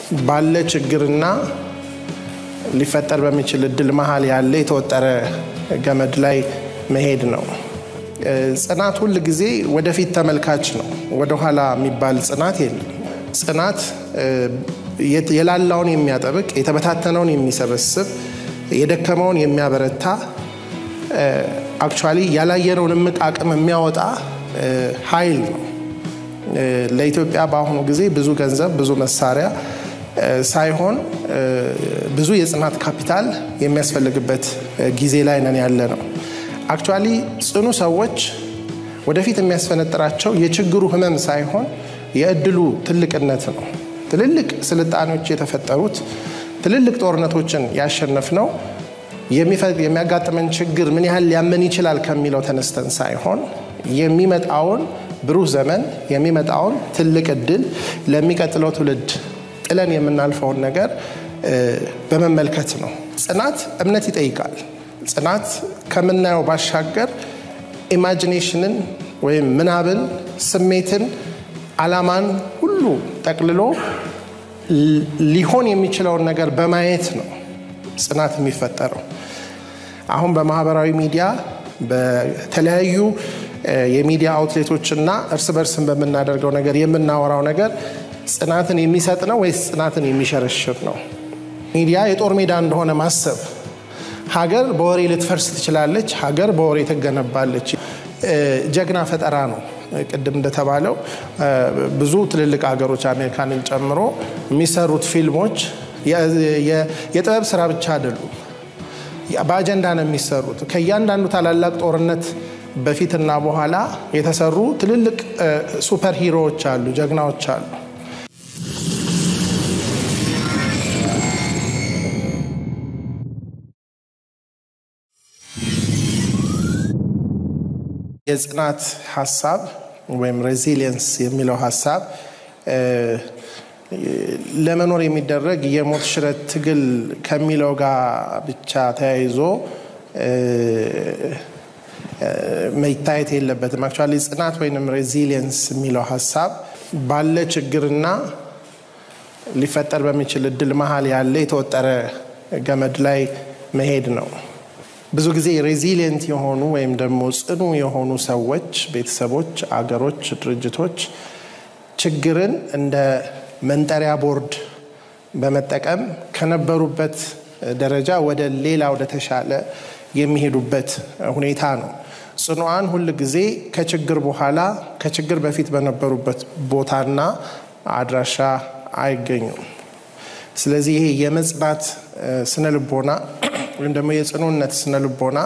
ባለ ችግርና ሊፈጠር በሚችል እድል መሀል ያለ የተወጠረ ገመድ ላይ መሄድ ነው። ጽናት ሁል ጊዜ ወደፊት ተመልካች ነው። ወደኋላ የሚባል ጽናት የለም። ጽናት የላላውን የሚያጠብቅ፣ የተበታተነውን የሚሰበስብ፣ የደከመውን የሚያበረታ አክቹዋሊ ያላየነውን እምቅ አቅም የሚያወጣ ኃይል ነው። ለኢትዮጵያ በአሁኑ ጊዜ ብዙ ገንዘብ፣ ብዙ መሳሪያ ሳይሆን ብዙ የጽናት ካፒታል የሚያስፈልግበት ጊዜ ላይ ነን ያለ ነው። አክቹዋሊ ጽኑ ሰዎች ወደፊት የሚያስፈነጥራቸው የችግሩ ህመም ሳይሆን የእድሉ ትልቅነት ነው። ትልልቅ ስልጣኔዎች የተፈጠሩት ትልልቅ ጦርነቶችን ያሸነፍ ነው የሚያጋጥመን ችግር ምን ያህል ሊያመን ይችላል ከሚለው ተነስተን ሳይሆን የሚመጣውን ብሩህ ዘመን የሚመጣውን ትልቅ እድል ለሚቀጥለው ትውልድ ጥለን የምናልፈውን ነገር በመመልከት ነው። ጽናት እምነት ይጠይቃል። ጽናት ከምናየው ባሻገር ኢማጂኔሽንን ወይም ምናብን፣ ስሜትን፣ አላማን ሁሉ ጠቅልሎ ሊሆን የሚችለውን ነገር በማየት ነው ጽናት የሚፈጠረው። አሁን በማህበራዊ ሚዲያ በተለያዩ የሚዲያ አውትሌቶች እና እርስ በርስን በምናደርገው ነገር የምናወራው ነገር ጽናትን የሚሰጥ ነው ወይስ ጽናትን የሚሸረሽር ነው? ሚዲያ የጦር ሜዳ እንደሆነ ማሰብ ሀገር በወሬ ልትፈርስ ትችላለች፣ ሀገር በወሬ ትገነባለች። ጀግና ፈጠራ ነው። ቅድም እንደተባለው ብዙ ትልልቅ ሀገሮች አሜሪካንን ጨምሮ የሚሰሩት ፊልሞች የጥበብ ስራ ብቻ አይደሉም፣ በአጀንዳ ነው የሚሰሩት። ከእያንዳንዱ ታላላቅ ጦርነት በፊትና በኋላ የተሰሩ ትልልቅ ሱፐር ሂሮዎች አሉ፣ ጀግናዎች አሉ። የጽናት ሀሳብ ወይም ሬዚሊየንስ የሚለው ሀሳብ ለመኖር የሚደረግ የሞት ሽረት ትግል ከሚለው ጋር ብቻ ተያይዞ መታየት የለበትም። አክቹዋሊ ጽናት ወይም ሬዚሊየንስ የሚለው ሀሳብ ባለ ችግርና ሊፈጠር በሚችል እድል መሀል ያለ የተወጠረ ገመድ ላይ መሄድ ነው። ብዙ ጊዜ ሬዚሊየንት የሆኑ ወይም ደግሞ ጽኑ የሆኑ ሰዎች፣ ቤተሰቦች፣ አገሮች፣ ድርጅቶች ችግርን እንደ መንጠሪያ ቦርድ በመጠቀም ከነበሩበት ደረጃ ወደ ሌላ ወደ ተሻለ የሚሄዱበት ሁኔታ ነው። ጽኑዓን ሁል ጊዜ ከችግር በኋላ ከችግር በፊት በነበሩበት ቦታና አድራሻ አይገኙም። ስለዚህ ይሄ የመጽናት ስነ ልቦና ወይም ደግሞ የጽኑነት ስነ ልቦና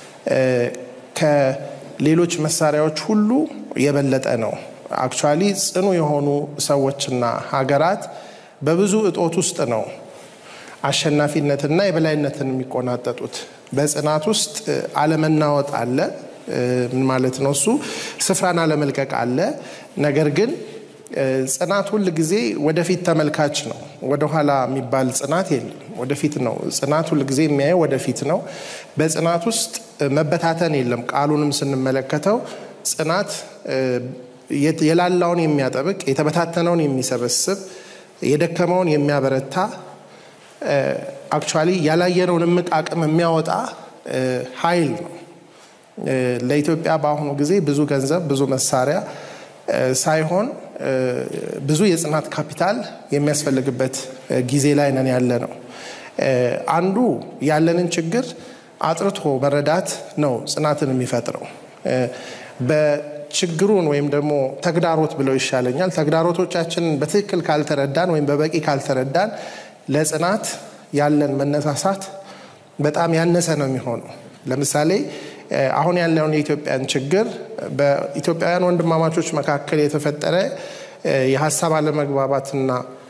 ከሌሎች መሳሪያዎች ሁሉ የበለጠ ነው። አክቹዋሊ ጽኑ የሆኑ ሰዎችና ሀገራት በብዙ እጦት ውስጥ ነው አሸናፊነትና የበላይነትን የሚቆናጠጡት። በጽናት ውስጥ አለመናወጥ አለ። ምን ማለት ነው? እሱ ስፍራን አለመልቀቅ አለ። ነገር ግን ጽናት ሁል ጊዜ ወደፊት ተመልካች ነው። ወደኋላ የሚባል ጽናት የለም። ወደፊት ነው ጽናት ሁል ጊዜ የሚያየው ወደፊት ነው። በጽናት ውስጥ መበታተን የለም። ቃሉንም ስንመለከተው ጽናት የላላውን የሚያጠብቅ፣ የተበታተነውን የሚሰበስብ፣ የደከመውን የሚያበረታ አክቹዋሊ ያላየነውን እምቅ አቅም የሚያወጣ ኃይል ነው። ለኢትዮጵያ በአሁኑ ጊዜ ብዙ ገንዘብ፣ ብዙ መሳሪያ ሳይሆን ብዙ የጽናት ካፒታል የሚያስፈልግበት ጊዜ ላይ ነን ያለ ነው። አንዱ ያለንን ችግር አጥርቶ መረዳት ነው ጽናትን የሚፈጥረው። በችግሩን ወይም ደግሞ ተግዳሮት ብለው ይሻለኛል። ተግዳሮቶቻችንን በትክክል ካልተረዳን ወይም በበቂ ካልተረዳን ለጽናት ያለን መነሳሳት በጣም ያነሰ ነው የሚሆነው። ለምሳሌ አሁን ያለውን የኢትዮጵያን ችግር በኢትዮጵያውያን ወንድማማቾች መካከል የተፈጠረ የሀሳብ አለመግባባትና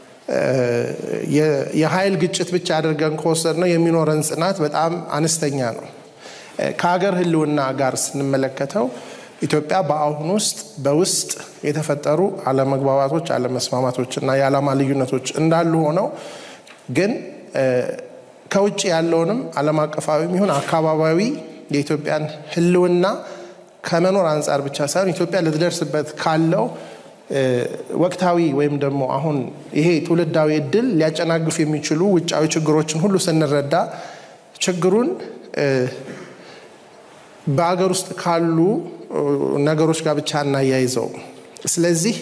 የኃይል ግጭት ብቻ አድርገን ከወሰድ ነው የሚኖረን ጽናት በጣም አነስተኛ ነው። ከሀገር ሕልውና ጋር ስንመለከተው ኢትዮጵያ በአሁኑ ውስጥ በውስጥ የተፈጠሩ አለመግባባቶች፣ አለመስማማቶች እና የዓላማ ልዩነቶች እንዳሉ ሆነው ግን ከውጭ ያለውንም ዓለም አቀፋዊ የሚሆን አካባቢያዊ የኢትዮጵያን ሕልውና ከመኖር አንጻር ብቻ ሳይሆን ኢትዮጵያ ልትደርስበት ካለው ወቅታዊ ወይም ደግሞ አሁን ይሄ ትውልዳዊ እድል ሊያጨናግፉ የሚችሉ ውጫዊ ችግሮችን ሁሉ ስንረዳ ችግሩን በሀገር ውስጥ ካሉ ነገሮች ጋር ብቻ እናያይዘው። ስለዚህ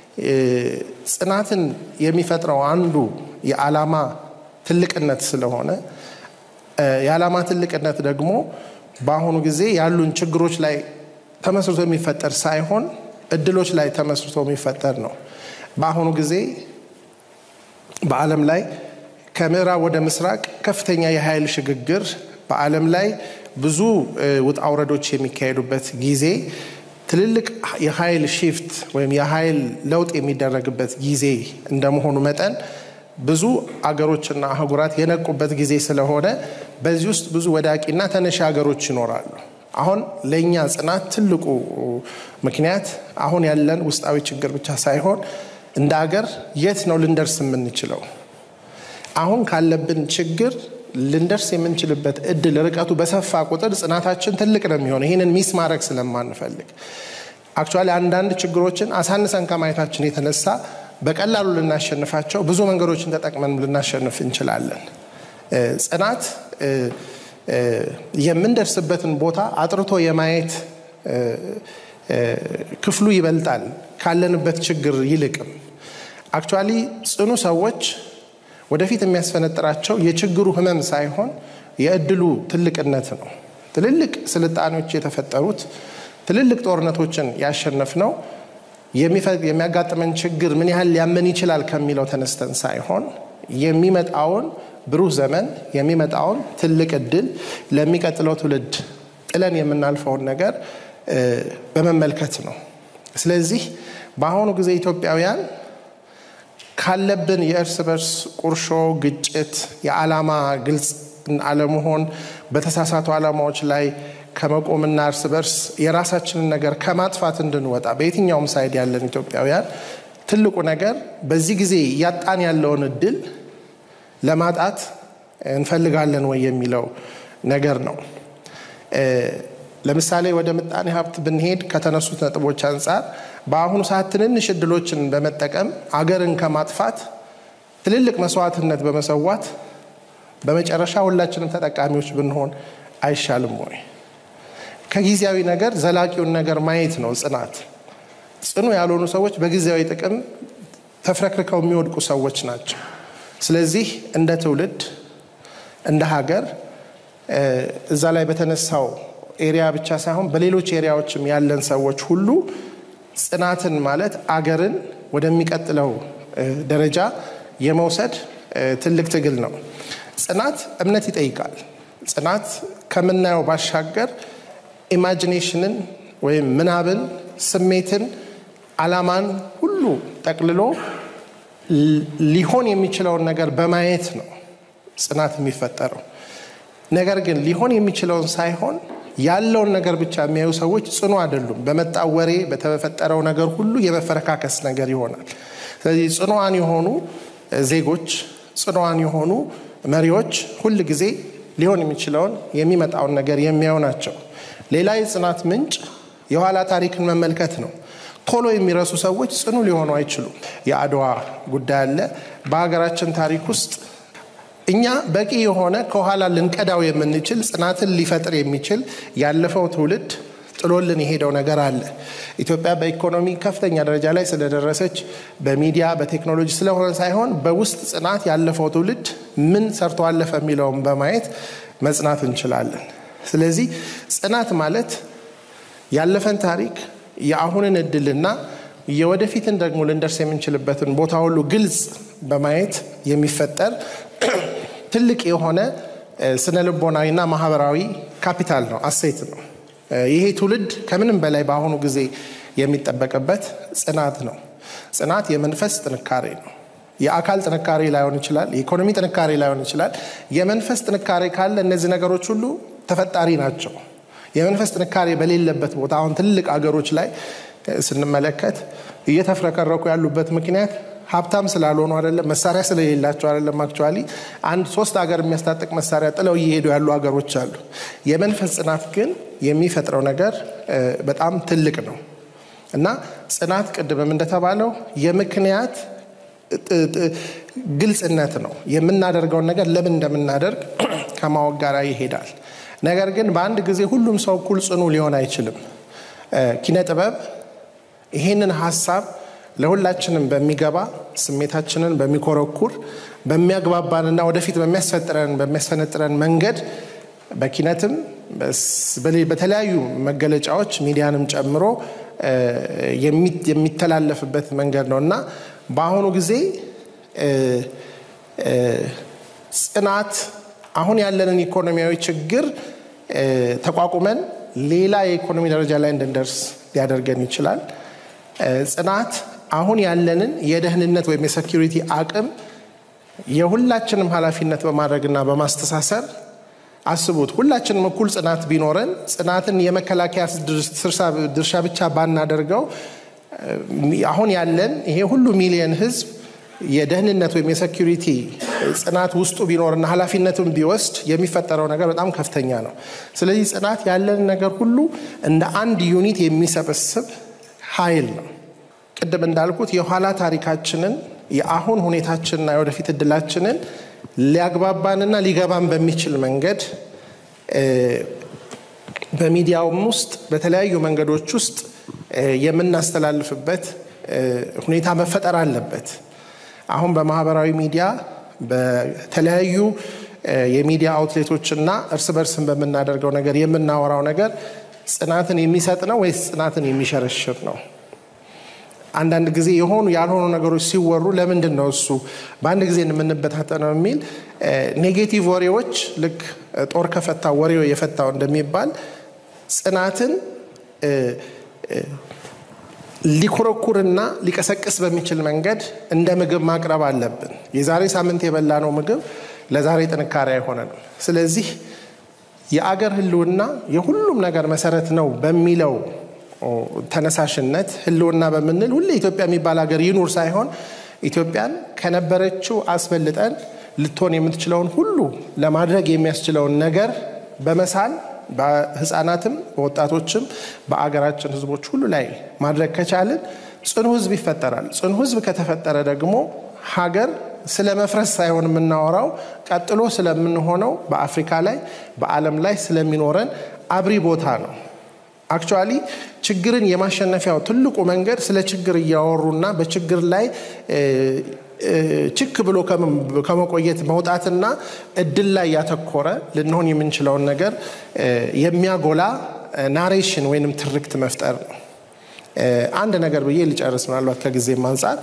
ጽናትን የሚፈጥረው አንዱ የዓላማ ትልቅነት ስለሆነ የዓላማ ትልቅነት ደግሞ በአሁኑ ጊዜ ያሉን ችግሮች ላይ ተመስርቶ የሚፈጠር ሳይሆን እድሎች ላይ ተመስርቶ የሚፈጠር ነው። በአሁኑ ጊዜ በዓለም ላይ ከምዕራብ ወደ ምስራቅ ከፍተኛ የኃይል ሽግግር በዓለም ላይ ብዙ ውጣ ውረዶች የሚካሄዱበት ጊዜ ትልልቅ የኃይል ሺፍት ወይም የኃይል ለውጥ የሚደረግበት ጊዜ እንደመሆኑ መጠን ብዙ አገሮችና አህጉራት የነቁበት ጊዜ ስለሆነ በዚህ ውስጥ ብዙ ወዳቂና ተነሺ ሀገሮች ይኖራሉ። አሁን ለእኛ ጽናት ትልቁ ምክንያት አሁን ያለን ውስጣዊ ችግር ብቻ ሳይሆን እንደ አገር የት ነው ልንደርስ የምንችለው? አሁን ካለብን ችግር ልንደርስ የምንችልበት እድል ርቀቱ በሰፋ ቁጥር ጽናታችን ትልቅ ነው የሚሆነው። ይህንን ሚስ ማድረግ ስለማንፈልግ አክቹዋሊ አንዳንድ ችግሮችን አሳንሰን ከማየታችን የተነሳ በቀላሉ ልናሸንፋቸው ብዙ መንገዶችን ተጠቅመን ልናሸንፍ እንችላለን። ጽናት የምንደርስበትን ቦታ አጥርቶ የማየት ክፍሉ ይበልጣል ካለንበት ችግር ይልቅም። አክቹዋሊ ጽኑ ሰዎች ወደፊት የሚያስፈነጥራቸው የችግሩ ህመም ሳይሆን የእድሉ ትልቅነት ነው። ትልልቅ ስልጣኔዎች የተፈጠሩት ትልልቅ ጦርነቶችን ያሸነፍ ነው የሚያጋጥመን ችግር ምን ያህል ሊያመን ይችላል ከሚለው ተነስተን ሳይሆን የሚመጣውን ብሩህ ዘመን የሚመጣውን ትልቅ እድል ለሚቀጥለው ትውልድ ጥለን የምናልፈውን ነገር በመመልከት ነው። ስለዚህ በአሁኑ ጊዜ ኢትዮጵያውያን ካለብን የእርስ በርስ ቁርሾ፣ ግጭት፣ የዓላማ ግልጽ አለመሆን፣ በተሳሳቱ ዓላማዎች ላይ ከመቆምና እርስ በርስ የራሳችንን ነገር ከማጥፋት እንድንወጣ በየትኛውም ሳይድ ያለን ኢትዮጵያውያን ትልቁ ነገር በዚህ ጊዜ እያጣን ያለውን እድል ለማጣት እንፈልጋለን ወይ የሚለው ነገር ነው። ለምሳሌ ወደ ምጣኔ ሀብት ብንሄድ ከተነሱት ነጥቦች አንጻር በአሁኑ ሰዓት ትንንሽ እድሎችን በመጠቀም አገርን ከማጥፋት ትልልቅ መስዋዕትነት በመሰዋት በመጨረሻ ሁላችንም ተጠቃሚዎች ብንሆን አይሻልም ወይ? ከጊዜያዊ ነገር ዘላቂውን ነገር ማየት ነው ጽናት። ጽኑ ያልሆኑ ሰዎች በጊዜያዊ ጥቅም ተፍረክርከው የሚወድቁ ሰዎች ናቸው። ስለዚህ እንደ ትውልድ እንደ ሀገር እዛ ላይ በተነሳው ኤሪያ ብቻ ሳይሆን በሌሎች ኤሪያዎችም ያለን ሰዎች ሁሉ ጽናትን ማለት አገርን ወደሚቀጥለው ደረጃ የመውሰድ ትልቅ ትግል ነው። ጽናት እምነት ይጠይቃል። ጽናት ከምናየው ባሻገር ኢማጂኔሽንን ወይም ምናብን፣ ስሜትን፣ አላማን ሁሉ ጠቅልሎ ሊሆን የሚችለውን ነገር በማየት ነው ጽናት የሚፈጠረው። ነገር ግን ሊሆን የሚችለውን ሳይሆን ያለውን ነገር ብቻ የሚያዩ ሰዎች ጽኑ አይደሉም። በመጣው ወሬ በተፈጠረው ነገር ሁሉ የመፈረካከስ ነገር ይሆናል። ስለዚህ ጽኑዋን የሆኑ ዜጎች፣ ጽኑዋን የሆኑ መሪዎች ሁል ጊዜ ሊሆን የሚችለውን የሚመጣውን ነገር የሚያዩ ናቸው። ሌላ የጽናት ምንጭ የኋላ ታሪክን መመልከት ነው። ቶሎ የሚረሱ ሰዎች ጽኑ ሊሆኑ አይችሉም። የአድዋ ጉዳይ አለ። በሀገራችን ታሪክ ውስጥ እኛ በቂ የሆነ ከኋላ ልንቀዳው የምንችል ጽናትን ሊፈጥር የሚችል ያለፈው ትውልድ ጥሎልን የሄደው ነገር አለ። ኢትዮጵያ በኢኮኖሚ ከፍተኛ ደረጃ ላይ ስለደረሰች በሚዲያ በቴክኖሎጂ ስለሆነ ሳይሆን በውስጥ ጽናት ያለፈው ትውልድ ምን ሰርቶ አለፈ የሚለውን በማየት መጽናት እንችላለን። ስለዚህ ጽናት ማለት ያለፈን ታሪክ የአሁንን እድልና የወደፊትን ደግሞ ልንደርስ የምንችልበትን ቦታ ሁሉ ግልጽ በማየት የሚፈጠር ትልቅ የሆነ ስነ ልቦናዊና ማህበራዊ ካፒታል ነው፣ አሴት ነው። ይሄ ትውልድ ከምንም በላይ በአሁኑ ጊዜ የሚጠበቅበት ጽናት ነው። ጽናት የመንፈስ ጥንካሬ ነው። የአካል ጥንካሬ ላይሆን ይችላል፣ የኢኮኖሚ ጥንካሬ ላይሆን ይችላል። የመንፈስ ጥንካሬ ካለ እነዚህ ነገሮች ሁሉ ተፈጣሪ ናቸው። የመንፈስ ጥንካሬ በሌለበት ቦታ አሁን ትልቅ አገሮች ላይ ስንመለከት እየተፍረከረኩ ያሉበት ምክንያት ሀብታም ስላልሆኑ አይደለም፣ መሳሪያ ስለሌላቸው አይደለም። አክቹዋሊ አንድ ሶስት ሀገር የሚያስታጥቅ መሳሪያ ጥለው እየሄዱ ያሉ ሀገሮች አሉ። የመንፈስ ጽናት ግን የሚፈጥረው ነገር በጣም ትልቅ ነው። እና ጽናት ቅድምም እንደተባለው የምክንያት ግልጽነት ነው። የምናደርገውን ነገር ለምን እንደምናደርግ ከማወቅ ጋር ይሄዳል። ነገር ግን በአንድ ጊዜ ሁሉም ሰው እኩል ጽኑ ሊሆን አይችልም። ኪነ ጥበብ ይሄንን ሀሳብ ለሁላችንም በሚገባ ስሜታችንን በሚኮረኩር በሚያግባባንና ወደፊት በሚያስፈጥረን በሚያስፈነጥረን መንገድ በኪነትም በተለያዩ መገለጫዎች ሚዲያንም ጨምሮ የሚተላለፍበት መንገድ ነው እና በአሁኑ ጊዜ ጽናት አሁን ያለንን ኢኮኖሚያዊ ችግር ተቋቁመን ሌላ የኢኮኖሚ ደረጃ ላይ እንድንደርስ ሊያደርገን ይችላል። ጽናት አሁን ያለንን የደህንነት ወይም የሴኪሪቲ አቅም የሁላችንም ኃላፊነት በማድረግና በማስተሳሰር አስቡት፣ ሁላችንም እኩል ጽናት ቢኖረን ጽናትን የመከላከያ ድርሻ ብቻ ባናደርገው አሁን ያለን ይሄ ሁሉ ሚሊየን ህዝብ የደህንነት ወይም የሴኪሪቲ ጽናት ውስጡ ቢኖርና ኃላፊነቱን ቢወስድ የሚፈጠረው ነገር በጣም ከፍተኛ ነው። ስለዚህ ጽናት ያለን ነገር ሁሉ እንደ አንድ ዩኒት የሚሰበስብ ኃይል ነው። ቅድም እንዳልኩት የኋላ ታሪካችንን የአሁን ሁኔታችንና የወደፊት እድላችንን ሊያግባባንና ሊገባን በሚችል መንገድ በሚዲያውም ውስጥ በተለያዩ መንገዶች ውስጥ የምናስተላልፍበት ሁኔታ መፈጠር አለበት። አሁን በማህበራዊ ሚዲያ በተለያዩ የሚዲያ አውትሌቶችና እርስ በርስን በምናደርገው ነገር የምናወራው ነገር ጽናትን የሚሰጥ ነው ወይስ ጽናትን የሚሸረሽር ነው? አንዳንድ ጊዜ የሆኑ ያልሆኑ ነገሮች ሲወሩ ለምንድን ነው እሱ በአንድ ጊዜ የምንበታተነው የሚል ኔጌቲቭ ወሬዎች ልክ ጦር ከፈታው ወሬው የፈታው እንደሚባል ጽናትን ሊኮረኩርና ሊቀሰቅስ በሚችል መንገድ እንደ ምግብ ማቅረብ አለብን። የዛሬ ሳምንት የበላነው ምግብ ለዛሬ ጥንካሬ አይሆነንም። ስለዚህ የአገር ሕልውና የሁሉም ነገር መሰረት ነው በሚለው ተነሳሽነት ሕልውና በምንል ሁሌ ኢትዮጵያ የሚባል ሀገር ይኑር ሳይሆን ኢትዮጵያን ከነበረችው አስበልጠን ልትሆን የምትችለውን ሁሉ ለማድረግ የሚያስችለውን ነገር በመሳል በህፃናትም በወጣቶችም በአገራችን ህዝቦች ሁሉ ላይ ማድረግ ከቻልን ጽኑ ህዝብ ይፈጠራል። ጽኑ ህዝብ ከተፈጠረ ደግሞ ሀገር ስለ መፍረስ ሳይሆን የምናወራው ቀጥሎ ስለምንሆነው በአፍሪካ ላይ በዓለም ላይ ስለሚኖረን አብሪ ቦታ ነው። አክቹዋሊ ችግርን የማሸነፊያው ትልቁ መንገድ ስለ ችግር እያወሩና በችግር ላይ ችክ ብሎ ከመቆየት መውጣትና እድል ላይ ያተኮረ ልንሆን የምንችለውን ነገር የሚያጎላ ናሬሽን ወይንም ትርክት መፍጠር ነው። አንድ ነገር ብዬ ልጨርስ፣ ምናልባት ከጊዜም አንጻር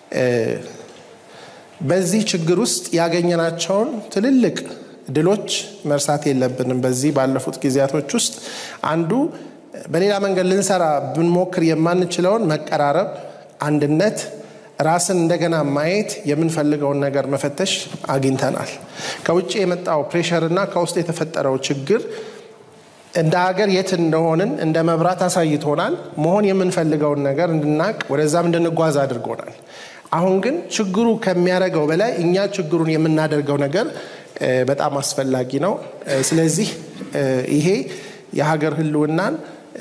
በዚህ ችግር ውስጥ ያገኘናቸውን ትልልቅ ድሎች መርሳት የለብንም። በዚህ ባለፉት ጊዜያቶች ውስጥ አንዱ በሌላ መንገድ ልንሰራ ብንሞክር የማንችለውን መቀራረብ፣ አንድነት ራስን እንደገና ማየት የምንፈልገውን ነገር መፈተሽ አግኝተናል። ከውጭ የመጣው ፕሬሸር እና ከውስጥ የተፈጠረው ችግር እንደ ሀገር የት እንደሆንን እንደ መብራት አሳይቶናል። መሆን የምንፈልገውን ነገር እንድናቅ ወደዛም እንድንጓዝ አድርጎናል። አሁን ግን ችግሩ ከሚያደርገው በላይ እኛ ችግሩን የምናደርገው ነገር በጣም አስፈላጊ ነው። ስለዚህ ይሄ የሀገር ሕልውናን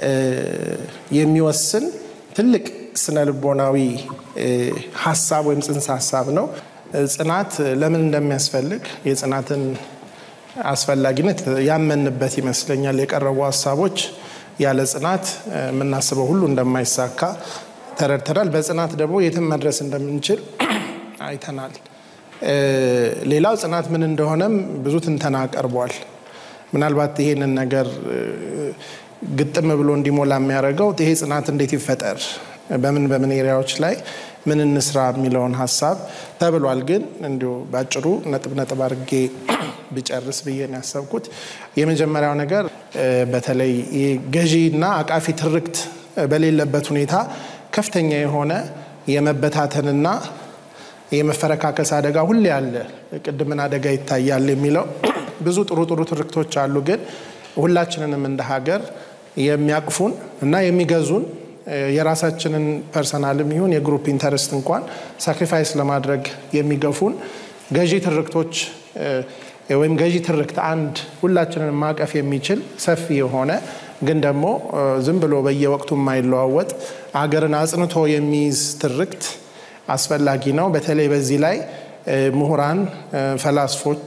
የሚወስን ትልቅ ስነ ልቦናዊ ሀሳብ ወይም ጽንሰ ሀሳብ ነው። ጽናት ለምን እንደሚያስፈልግ የጽናትን አስፈላጊነት ያመንበት ይመስለኛል። የቀረቡ ሀሳቦች ያለ ጽናት የምናስበው ሁሉ እንደማይሳካ ተረድተናል። በጽናት ደግሞ የትም መድረስ እንደምንችል አይተናል። ሌላው ጽናት ምን እንደሆነም ብዙ ትንተና ቀርቧል። ምናልባት ይሄንን ነገር ግጥም ብሎ እንዲሞላ የሚያደርገው ይሄ ጽናት እንዴት ይፈጠር፣ በምን በምን ኤሪያዎች ላይ ምን እንስራ የሚለውን ሀሳብ ተብሏል። ግን እንዲሁ ባጭሩ ነጥብ ነጥብ አድርጌ ቢጨርስ ብዬ ነው ያሰብኩት። የመጀመሪያው ነገር በተለይ ገዢና አቃፊ ትርክት በሌለበት ሁኔታ ከፍተኛ የሆነ የመበታተንና የመፈረካከስ አደጋ ሁሌ አለ። ቅድምን አደጋ ይታያል የሚለው ብዙ ጥሩ ጥሩ ትርክቶች አሉ። ግን ሁላችንንም እንደ ሀገር የሚያቅፉን እና የሚገዙን የራሳችንን ፐርሰናልም ይሁን የግሩፕ ኢንተረስት እንኳን ሳክሪፋይስ ለማድረግ የሚገፉን ገዢ ትርክቶች ወይም ገዢ ትርክት አንድ ሁላችንን ማቀፍ የሚችል ሰፊ የሆነ ግን ደግሞ ዝም ብሎ በየወቅቱ የማይለዋወጥ አገርን አጽንቶ የሚይዝ ትርክት አስፈላጊ ነው። በተለይ በዚህ ላይ ምሁራን፣ ፈላስፎች፣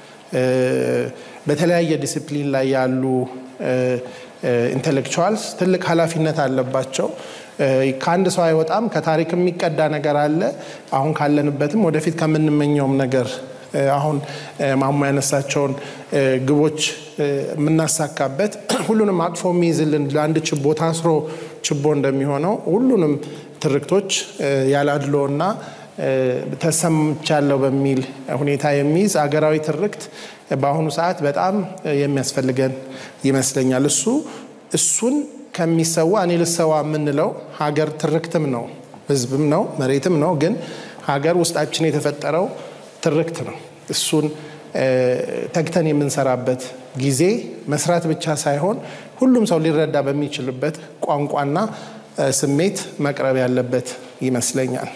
በተለያየ ዲሲፕሊን ላይ ያሉ ኢንቴሌክቹዋልስ ትልቅ ኃላፊነት አለባቸው። ከአንድ ሰው አይወጣም። ከታሪክ የሚቀዳ ነገር አለ። አሁን ካለንበትም ወደፊት ከምንመኘውም ነገር አሁን ማሞ ያነሳቸውን ግቦች የምናሳካበት ሁሉንም አቅፎ የሚይዝልን ለአንድ ችቦ ታስሮ ችቦ እንደሚሆነው ሁሉንም ትርክቶች ያላድሎና ተሰምቻለሁ በሚል ሁኔታ የሚይዝ አገራዊ ትርክት በአሁኑ ሰዓት በጣም የሚያስፈልገን ይመስለኛል። እሱ እሱን ከሚሰዋ እኔ ልሰዋ የምንለው ሀገር ትርክትም ነው፣ ህዝብም ነው፣ መሬትም ነው። ግን ሀገር ውስጣችን የተፈጠረው ትርክት ነው። እሱን ተግተን የምንሰራበት ጊዜ መስራት ብቻ ሳይሆን ሁሉም ሰው ሊረዳ በሚችልበት ቋንቋና ስሜት መቅረብ ያለበት ይመስለኛል።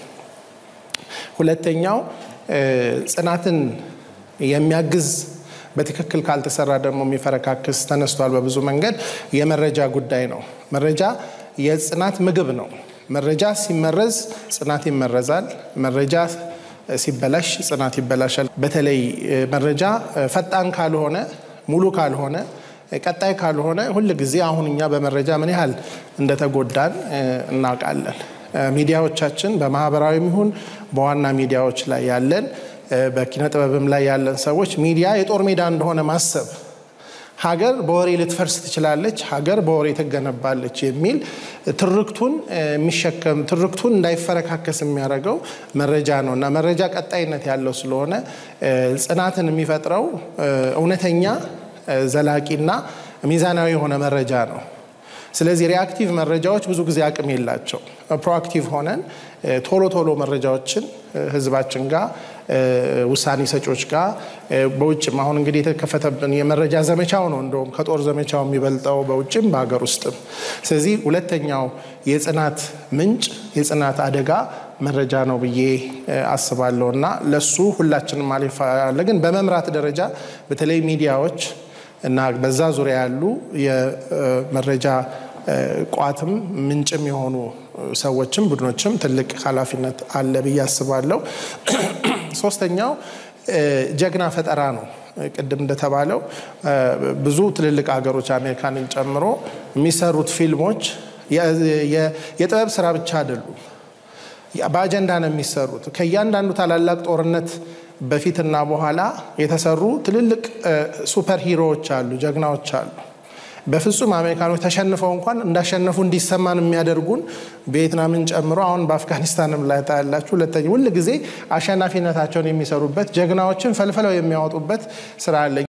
ሁለተኛው ጽናትን የሚያግዝ በትክክል ካልተሰራ ደግሞ የሚፈረካክስ ተነስቷል በብዙ መንገድ የመረጃ ጉዳይ ነው። መረጃ የጽናት ምግብ ነው። መረጃ ሲመረዝ ጽናት ይመረዛል። መረጃ ሲበላሽ ጽናት ይበላሻል። በተለይ መረጃ ፈጣን ካልሆነ፣ ሙሉ ካልሆነ፣ ቀጣይ ካልሆነ ሁል ጊዜ አሁን እኛ በመረጃ ምን ያህል እንደተጎዳን እናውቃለን። ሚዲያዎቻችን በማህበራዊም ይሁን በዋና ሚዲያዎች ላይ ያለን በኪነ ጥበብም ላይ ያለን ሰዎች ሚዲያ የጦር ሜዳ እንደሆነ ማሰብ ሀገር በወሬ ልትፈርስ ትችላለች፣ ሀገር በወሬ ትገነባለች የሚል ትርክቱን የሚሸከም ትርክቱን እንዳይፈረካከስ የሚያደርገው መረጃ ነው እና መረጃ ቀጣይነት ያለው ስለሆነ ጽናትን የሚፈጥረው እውነተኛ ዘላቂና ሚዛናዊ የሆነ መረጃ ነው። ስለዚህ ሪአክቲቭ መረጃዎች ብዙ ጊዜ አቅም የላቸው። ፕሮአክቲቭ ሆነን ቶሎ ቶሎ መረጃዎችን ህዝባችን ጋር ውሳኔ ሰጮች ጋር በውጭም አሁን እንግዲህ የተከፈተብን የመረጃ ዘመቻው ነው እንደውም ከጦር ዘመቻው የሚበልጠው በውጭም በሀገር ውስጥም። ስለዚህ ሁለተኛው የጽናት ምንጭ የጽናት አደጋ መረጃ ነው ብዬ አስባለሁ እና ለሱ ሁላችንም ማለፍ ግን በመምራት ደረጃ በተለይ ሚዲያዎች እና በዛ ዙሪያ ያሉ የመረጃ ቋትም ምንጭም የሆኑ ሰዎችም ቡድኖችም ትልቅ ኃላፊነት አለ ብዬ አስባለሁ። ሶስተኛው ጀግና ፈጠራ ነው። ቅድም እንደተባለው ብዙ ትልልቅ ሀገሮች አሜሪካንን ጨምሮ የሚሰሩት ፊልሞች የጥበብ ስራ ብቻ አይደሉም። በአጀንዳ ነው የሚሰሩት። ከእያንዳንዱ ታላላቅ ጦርነት በፊትና በኋላ የተሰሩ ትልልቅ ሱፐር ሂሮዎች አሉ፣ ጀግናዎች አሉ። በፍጹም አሜሪካኖች ተሸንፈው እንኳን እንዳሸነፉ እንዲሰማን የሚያደርጉን ቪየትናምን ጨምሮ አሁን በአፍጋኒስታንም ላይ ታያላችሁ። ሁለተኛ ሁል ጊዜ አሸናፊነታቸውን የሚሰሩበት ጀግናዎችን ፈልፍለው የሚያወጡበት ስራ አለ።